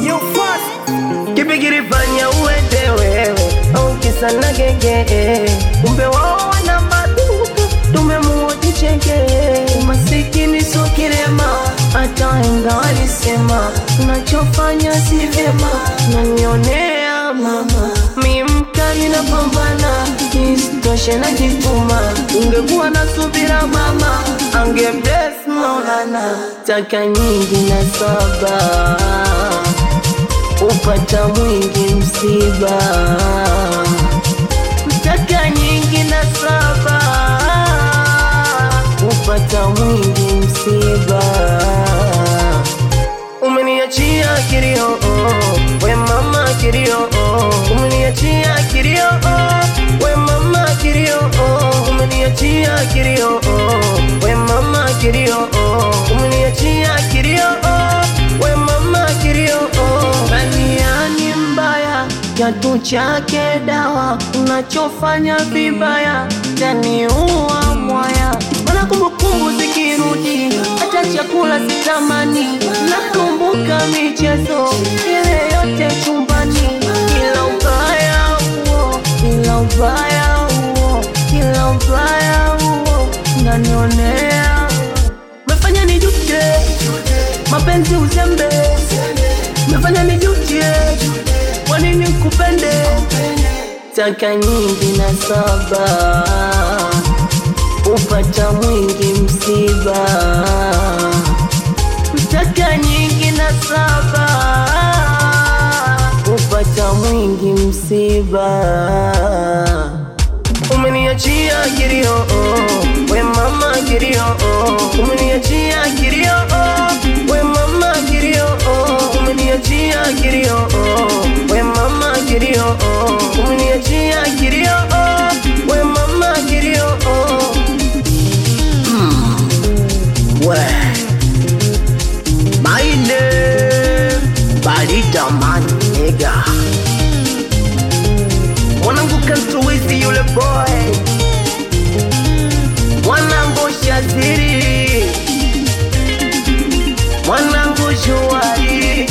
You first. Kipi kilifanya uende wewe au kisa na genge? Kumbe wao wana maduka, tumemuoji cheke. Masikini sio kilema, hata wahenga walisema unachofanya si vyema. Nanionea mama, mi mkali na pambana, isitoshe najituma. Ungekuwa na subira mama, ange bless Maulana, taka nyingi na saba upata mwingi msiba, mtaka nyingi na saba, upata mwingi msiba. Umeniachia kilio, oh, we mama kilio, oh, umeniachia kilio, oh, we mama kilio, oh, umeniachia kilio, oh, we mama kilio, oh, umeniachia kilio, oh, we mama kilio, oh. Baniani mbaya kiatu chake dawa, unachofanya vibaya taniua mwaya, mana kumbukumbu zikirudi, hata chakula sitamani. Nakumbuka michezo ile yote chumbani, kila ubaya huo, kila ubaya huo, kila ubaya huo nanionea, mefanya nijute mapenzi uzembe, mefanya nijute kwa nini kupende taka nyingi na saba upata mwingi msiba taka nyingi na saba upata mwingi msiba umeniachia kilio oh, we mama kilio oh, umeniachia kilio oh, we mama kilio oh, umeniachia kilio oh, we mama kilio oh, umeniachia kilio oh, we mama kilio oh. We. My name Barida man nigga. Mwanangu kantuwizi yule boy. Mwanangu Shaziri. Mwanangu Shuari.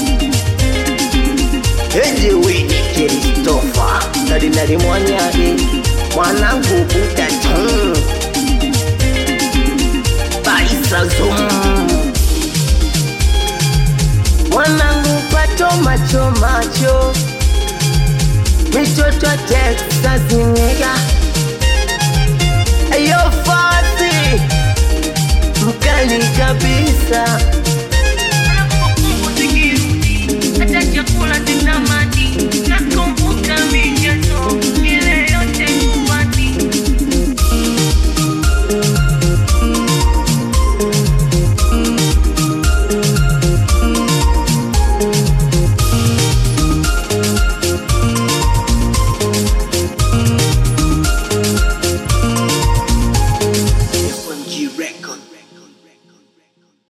Eje wini Kristofa. Kardinali Mwanyari. Mwanangu Buda Tung. Baisa Zoom. Mwanangu pato macho macho Mitoto Texas nigga Ayo fasi Mkali kabisa Hata chakula sitamani